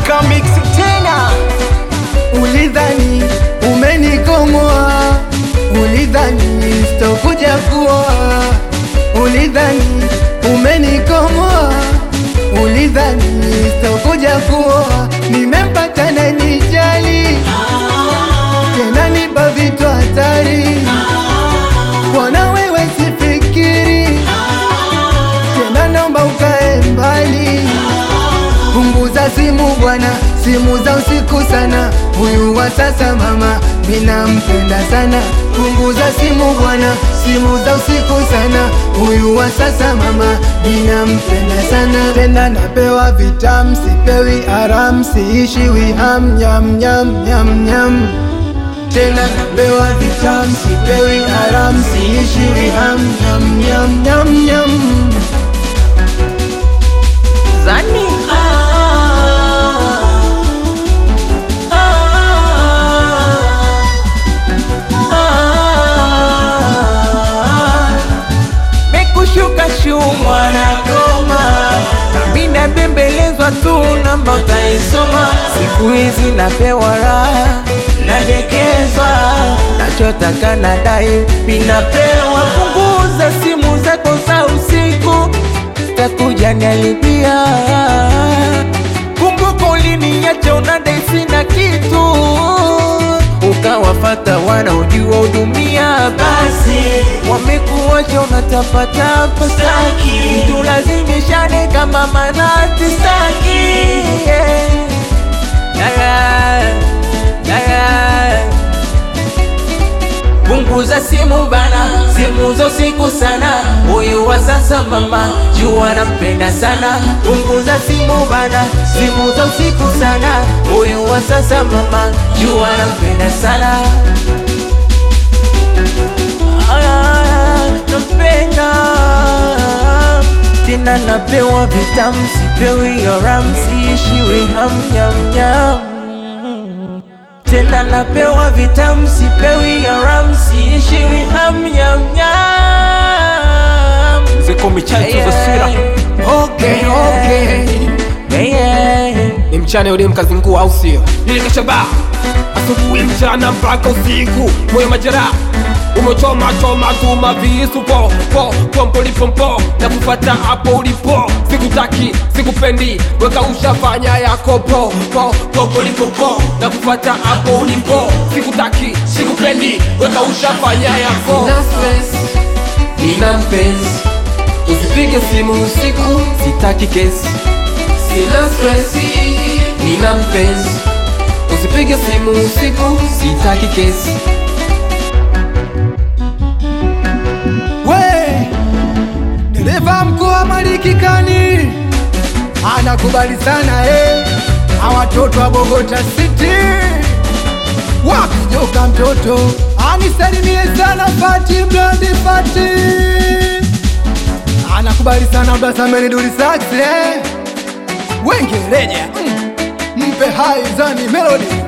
Kamix tena Ulidhani umenikomoa, ulidhani sitokuja kuoa, ulidhani umenikomoa, ulidhani sitokuja kuoa. Nimempata na nijali tena, nipa vitu hatari, bwana wewe sifikiri tena, naomba ukae mbali. Punguza simu bwana, simu za usiku sana. Huyu wa sasa mama, minampenda sana. Punguza simu bwana, simu za usiku sana. Huyu wa sasa mama, minampenda sana. Tena napewa vitam, sipewi aram, siishiwi ham nyam nyam nyam nyam. Tena napewa vitam, sipewi aram, siishiwi ham nyam nyam nyam nyam. Zani Mekushuka shu mwanagoma Mina bembelezwa tu namba utaisoma Siku hizi napewa raha Nadekezwa Nachotaka nadai Minapewa punguza simu zako za usiku Takuja nialipia Kumbuka uliniacha unadai sina kitu Ukawafata wanaojua hudumia basi Wamekuacha unatapatapa saki Tulazimishane kama manati saki yeah. Yeah. Yeah. Punguza simu bana, simu za usiku sana. Huyu wa sasa mama, jua nampenda sana. Punguza simu bana, simu za usiku sana. Huyu wa sasa mama, jua nampenda sana. Ah, nampenda tena, napewa vitamu, sipewi haram, siishiwi ham nyam nyam tena napewa vitamu sipewi haram siishiwi ham nyam nyam ziko michache za sira Okay, okay. Yeah, yeah. ni mchana yule mkazingua au sio nilikashaba asubuhi mchana mpaka usiku moyo majeraha umechoma choma tuma visu po po pompo lipompo na kufata hapo ulipo sikutaki sikupendi weka ushafanya yako po po pompo lipopo na kufata hapo ulipo sikutaki sikupendi weka ushafanya yako Sina stress, nina mpenzi usipige simu usiku sitaki kesi sina stresi nina mpenzi usipige simu usiku sitaki kesi we dereva mkoa Malikikani anakubali sana eh, awatoto wa Bogota City wakijoka mtoto anisalimie sana Fati Blandi Fati anakubali sana Blasameni Durisax eh, wengereja mm, mpe hai zani melody